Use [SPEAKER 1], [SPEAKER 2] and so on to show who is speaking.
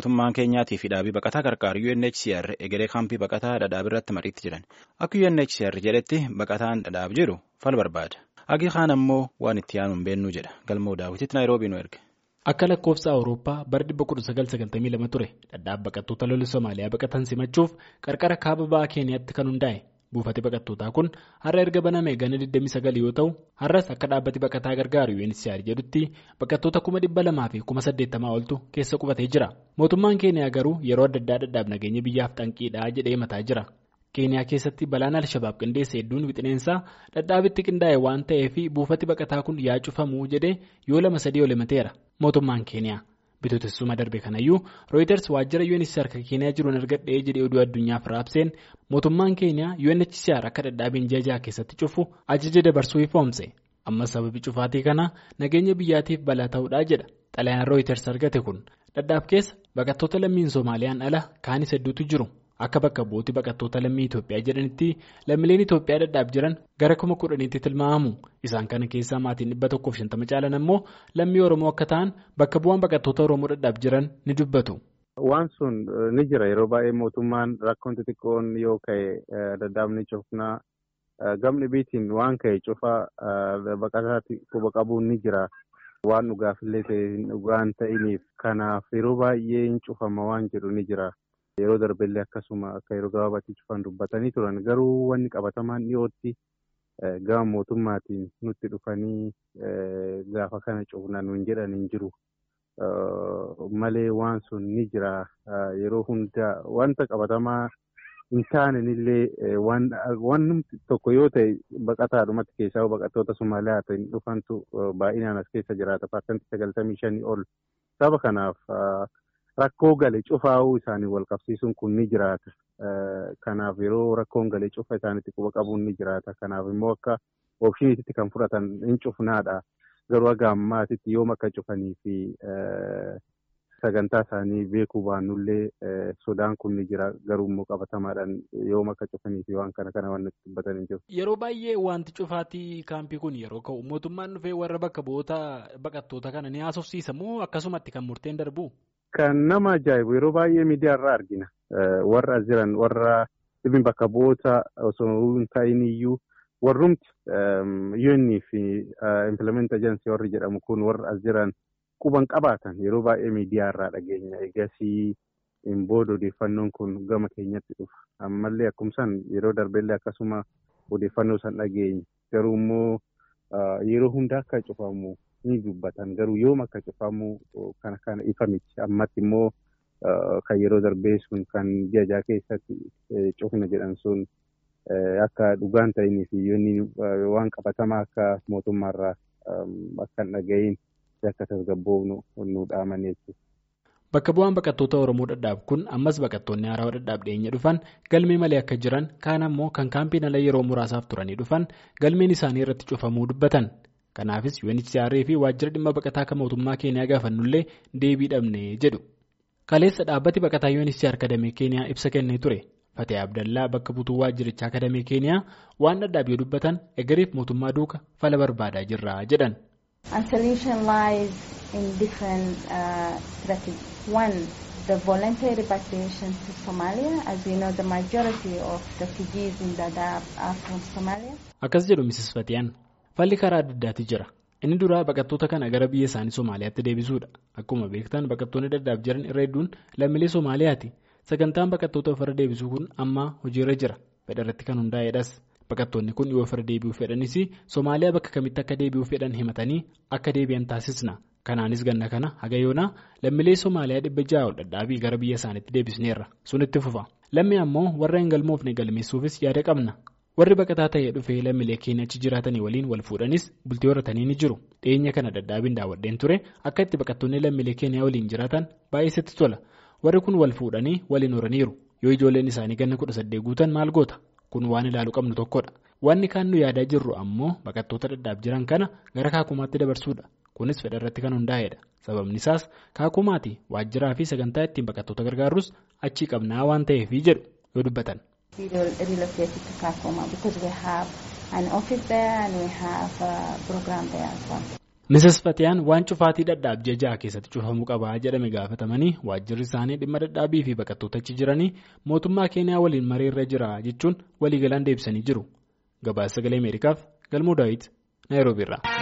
[SPEAKER 1] mootummaan keenyaatii fi dhaabii baqataa qarqaaru UNHCR egeree kaampii baqataa dhadhaab irratti mariitti jiran akka UNHCR jedhetti baqataan dhadhaab jiru fal barbaada agi kaan ammoo waan itti yaanu hin beennuu jedha galmoo daawwititti naayiroobii nu erge.
[SPEAKER 2] Akka lakkoofsa Awurooppaa bara 1992 ture dhadhaab baqattoota lola Somaaliyaa baqatan simachuuf qarqara kaaba ba'aa Keeniyaatti kan hundaa'e. buufati baqattootaa kun har'a erga baname gana 29 yoo ta'u har'as akka dhaabbati baqataa gargaaru UNHCR jedhutti baqattoota 200,000 fi 80,000 oltu keessa qubatee jira mootummaan keeniyaa garuu yeroo adda addaa dhadhaab nageenya biyyaaf xanqiidhaa jedhee mataa jira keeniyaa keessatti balaan alshabaab qindeesse hedduun wixineensaa dhadhaabitti qindaa'e waan ta'eef buufati baqataa kun yaa cufamuu jedhee yoo lama sadii ol himateera mootummaan keeniyaa. bitootessuma darbe kanayyuu rooyiters waajjira UNHCR kan keeniyaa jiruun argadhee jedhee oduu addunyaaf raabseen mootummaan keeniyaa UNHCR akka dhadhaabiin jajaa keessatti cufu ajaja dabarsuu ifoomse ammas sababi cufaatii kanaa nageenya biyyaatiif balaa ta'uudhaa jedha xalayaan rooyiters argate kun dhadhaab keessa baqattoota lammiin soomaaliyaan ala kaanis hedduutu jiru akka bakka bu'uutti baqattoota lammii Itoophiyaa jedhanitti lammiileen Itoophiyaa dhadhaab jiran gara kuma kudhaniitti tilmaamamu isaan kana keessaa maatiin dhibba tokkoof shantama caalan ammoo lammii Oromoo akka ta'an bakka bu'aan baqattoota Oromoo dhadhaab jiran ni dubbatu.
[SPEAKER 3] Waan sun ni jira yeroo baay'ee mootummaan rakkoon xixiqqoon yoo ka'e dhadhaabni cufnaa gamni biitiin waan ka'e cufaa baqataatti quba qabuun ni jira. Waan dhugaafillee ta'e dhugaan ta'iniif kanaaf yeroo baay'ee hin cufama waan jedhu ni jira. Yeroo darbellee akkasuma akka yeroo gabaabaatti cufan dubbatanii turan garuu wanni qabatamaan dhiyootti gama mootummaatiin nutti dhufanii gaafa kana cufna nuun jedhan hin jiru. Malee waan sun ni jira yeroo hundaa wanta qabatamaa hin taanenillee waan tokko yoo ta'e baqataadhumatti keessaa baqattoota Somaaliyaa ta'in dhufantu baay'inaan as keessa jiraata paarsantii sagaltamii shanii ol saba kanaaf. Rakkoo galee cufaa'uu isaanii wal qabsiisuun kun ni jiraata. Kanaaf yeroo rakkoon galee cufa isaaniitti quba qabuun ni jiraata. Kanaaf immoo akka oopshiniitti kan fudhatan hin cufnaadha. Garuu haga ammaatitti yoom akka cufanii fi sagantaa isaanii beekuu baannullee sodaan kun ni jira. Garuu immoo qabatamaadhaan yoom akka cufanii fi waan kana kana waan nutti dubbatan hin jiru.
[SPEAKER 2] Yeroo baay'ee wanti cufaatii kaampii kun yeroo ka'u mootummaan dhufee warra bakka bu'oota baqattoota kana ni haasofsiisa moo akkasumatti kan murteen darbu?
[SPEAKER 3] Kan nama ajaa'ibu yeroo baay'ee miidiyaa irraa argina. Warra as jiran warra dhibbi bakka bu'oota osoo hin ta'in iyyuu warrumti UN fi implement agency warri jedhamu kun warra as jiran quban qabaatan yeroo baay'ee miidiyaa irraa dhageenya. Egasii hin booda odeeffannoon kun gama keenyatti dhufa. Ammallee akkumsaan yeroo darbellee akkasuma odeeffannoo san dhageenya. Garuu immoo yeroo hunda akka cufamu. ni dubbatan garuu yoom akka cufamu kana kana ifa miti ammatti immoo kan yeroo darbee sun kan jajaa keessatti cufna jedhan sun akka dhugaan ta'inii fi yoonni waan qabatamaa akka mootummaarraa akka hin dhaga'iin akka tasgabboofnu nu dhaaman jechuudha.
[SPEAKER 2] Bakka bu'aan baqattoota Oromoo dhadhaab kun ammas baqattoonni haarawaa dhadhaab dhiyeenya dhufan galmee malee akka jiran kaan ammoo kan kaampiin ala yeroo muraasaaf turanii dhufan galmeen isaanii irratti cufamuu dubbatan. Kanaafis UNHCR fi waajjira dhimma baqataa kan mootummaa Keeniyaa gaafannullee deebii dhabne jedhu. Kaleessa dhaabbati baqataa UNHCR kadamee Keeniyaa ibsa kennee ture. Fatee Abdallaa bakka buutuu waajjirichaa kadamee Keeniyaa waan dhadhaab yoo dubbatan egeriif mootummaa duuka fala barbaadaa jirra jedhan.
[SPEAKER 4] the voluntary repatriation to Somalia. As we know, the majority of refugees in Dadaab are from Somalia.
[SPEAKER 2] Akkas jedhu Mrs. Fatiyaan. Falli karaa adda addaati jira. Inni duraa baqattoota kana gara biyya isaanii Somaaliyaatti deebisuudha. Akkuma beektan baqattoonni dhadhaab jiran irra hedduun lammiilee Somaaliyaati. Sagantaan baqattoota ofirra deebisuu kun amma hojiirra jira. Fedha irratti kan hundaa'edhas. Baqattoonni kun yoo ofirra deebi'uu fedhanis Somaaliyaa bakka kamitti akka deebi'uu fedhan himatanii akka deebi'an taasisna. Kanaanis ganna kana haga yoonaa lammiilee Somaaliyaa dhibba ja'a ol dhadhaabii gara biyya isaaniitti deebisneerra. Sunitti fufa. Lammi ammoo warra hin galmoofne galmeessuufis yaada qabna. Warri baqataa ta'ee dhufee lammiilee keenya achi jiraatanii waliin wal fuudhanis bultii horatanii ni jiru. Dhiyeenya kana dhadhaabiin daawwadheen ture akka itti baqattoonni lammiilee keenyaa waliin jiraatan baay'eetti tola. Warri kun wal fuudhanii waliin horaniiru. Yoo ijoolleen isaanii ganna kudha saddeet guutan maal goota? Kun waan ilaaluu qabnu tokkodha. Wanni kaan nu yaadaa jirru ammoo baqattoota dhadhaab jiran kana gara kaakumaatti dabarsuudha. Kunis fedha irratti kan hundaa'edha. Sababni isaas kaakumaati waajjiraa fi sagantaa ittiin baqattoota gargaarus achii qabnaa waan ta'eef jedhu yoo dubbatan.
[SPEAKER 4] We relocated to Kakuma because we have an office there and we have a program there as well.
[SPEAKER 2] Mrs. Fatiyaan waan cufaatii dhadhaab ji'a ja'a keessatti cufamuu qabaa jedhame gaafatamanii waajjirri isaanii dhimma dhadhaabii fi baqattoota achi jiranii mootummaa keeniyaa waliin mareerra jira jechuun waliigalaan deebisanii jiru. Gabaasa sagalee Ameerikaaf galmoo daawit Naayiroobiirraa.